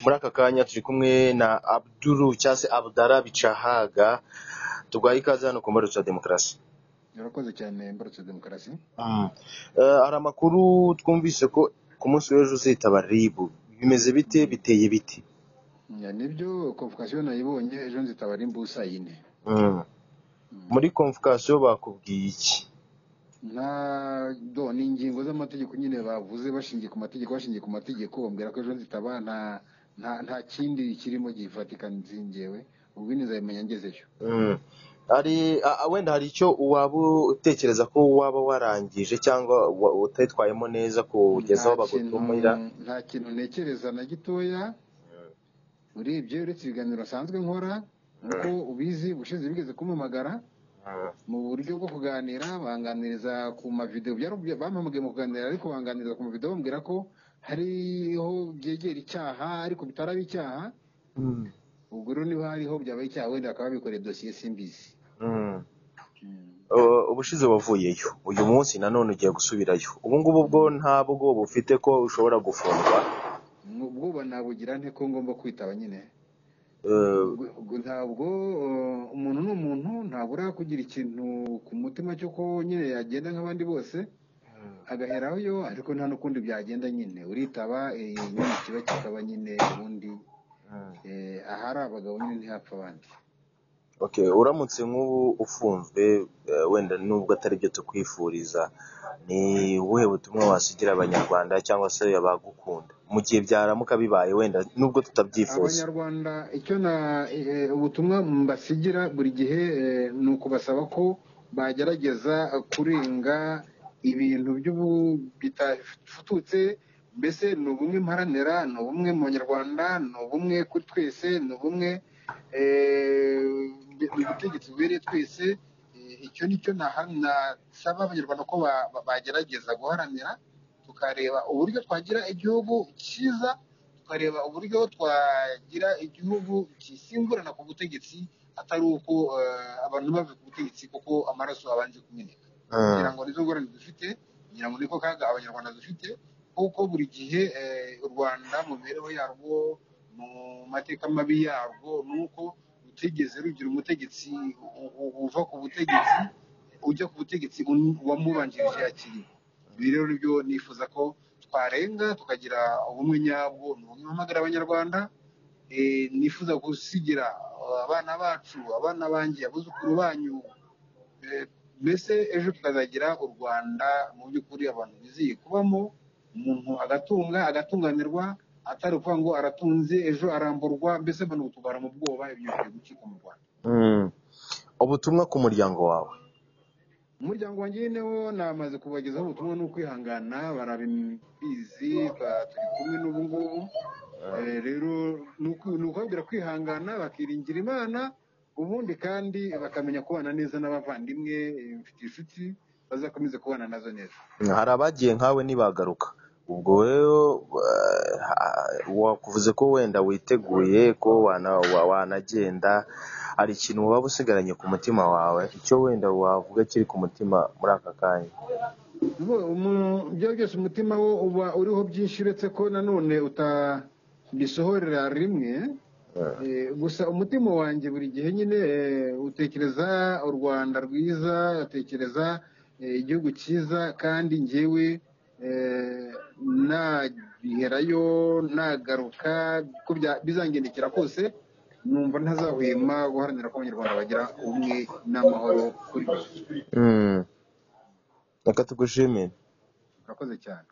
muri aka kanya turi kumwe na abduru cyangwa se abdara bicahaga tuguhaye ikaze hano ku mbarutso demokarasi urakoze cyane mbarutse demokarasi Mm. Eh, hari amakuru twumvise ko ku munsi w'ejo uzitaba ribu bimeze bite biteye bite Ya, nibyo komvokasiyo nayibonye ejo nzitabara imbusa yine Mm. Mm. muri konvokasiyo bakubwiye iki nta do ni ingingo z'amategeko nyine bavuze bashingiye ku mategeko bashingiye ku mategeko bambwira ko ejo nzitabara nta nta nta kindi kirimo gifatika nzingewe ubwo nizabimenya ngezeyo Mm. hari a- a- wenda hari icyo waba utekereza ko waba warangije cyangwa wa- utitwayemo neza kugeza nta aho kintu bagutumira nta kintu ntekereza na gitoya urebye uretse ibiganiro nsanzwe nkora nk'uko ubizi ubushize bigeze kumpamagara Mm. mu buryo bwo kuganira banganiriza ku mavidewo byaravuye bampamagaye mu kuganira ariko banganiriza ku mavidewo bambwira ko hariho byegera icyaha ariko bitaraba icyaha Mm. ubwo rero niba hariho byabaye icyaha wenda bakaba bikoreye dosiye simbizi Mm. Mm. Uh, ubushize wavuyeyo uyu munsi nanone ugiye gusubirayo ubu ngubu bwo ntabwo bufite ko ushobora gufungwa ubwoba nabugira nte ko ngomba kwitaba nyine Uh, Ubwo- ubwo ntabwo uh, umuntu ni umuntu ntabura kugira ikintu ku mutima cyo ko nyine yagenda nk'abandi bose agaheraho yo ariko nta n'ukundi byagenda nyine uritaba eh, nyine kiba kikaba nyine ubundi Mm. eh, ahari abagabo nyine ntihapfa abandi okay uramutse nk'ubu ufunzwe uh, wenda nubwo atari byo tukwifuriza ni ubuhe butumwa wasigira abanyarwanda cyangwa se abagukunda mu gihe byaramuka bibaye wenda nubwo tutabyifuza abanyarwanda icyo na eh, ubutumwa mbasigira buri gihe eh, ni ukubasaba ko bagerageza kurenga ibintu by'ubu- bitafututse mbese ni ubumwe mparanira ni ubumwe mu banyarwanda ni ubumwe kuri twese ni ubumwe eh, mu butegetsi bubereye twese Eh, icyo ni cyo naha- nasaba abanyarwanda ko ba- ba- bagerageza guharanira tukareba uburyo twagira igihugu cyiza tukareba uburyo twagira igihugu kisimburana ku butegetsi atari uko eh, abantu bava ku butegetsi kuko amaraso abanje kumeneka Mm. ngira ngo nizo ngorane dufite ngira ngo niko kaga abanyarwanda dufite kuko buri gihe eh, u rwanda mu mibereho yarwo mu mateka mabi yarwo ni uko rutigeze rugira umutegetsi u- u- uva ku butegetsi ujya ku butegetsi un- uwamubanjirije yakiriye ibi rero nibyo nifuza ko twarenga tukagira ubumwe nyabwo ni ubumwe mpamagara abanyarwanda eh, nifuza gusigira eh, abana bacu abana banjye abuzukuru banyu Eh, mbese ejo tukazagira u rwanda mu by'ukuri abantu bizeye kubamo umuntu agatunga agatunganirwa atari ukuvuga ngo aratunze ejo aramburwa mbese mbona ubu tugahora mu bwoba ibyo bigiye gucika mu rwanda Mm. ubutumwa ku muryango wawe umuryango wanjye nyine wo namaze kubagezaho ubutumwa ni ukwihangana barabizi ba- turi kumwe n'ubu ngubu Eh, rero ni uku- ni ukubabwira kwihangana bakiringira imana ubundi kandi bakamenya kubana neza n'abavandimwe eh, mfite inshuti bazakomeze kubana nazo neza hari abagiye nkawe ntibagaruka ubwo rero eh, ha- wakuvuze ko wenda witeguye ko wana- wa- wanagenda hari ikintu waba usigaranye ku mutima wawe icyo wenda wavuga kiri ku mutima muri aka kanya Ubu- umu- ibyo byose umutima wo uba uriho byinshi uretse ko nanone utabisohorera rimwe Eh, Eh, gusa umutima wanjye buri gihe nyine eh, utekereza u rwanda rwiza utekereza eh, igihugu cyiza kandi njyewe eh, nagiherayo nagaruka ko bya- bizangendekera kose numva ntazahwema guharanira ko abanyarwanda bagira ubumwe n'amahoro kuri byose mm, reka tugushimire urakoze cyane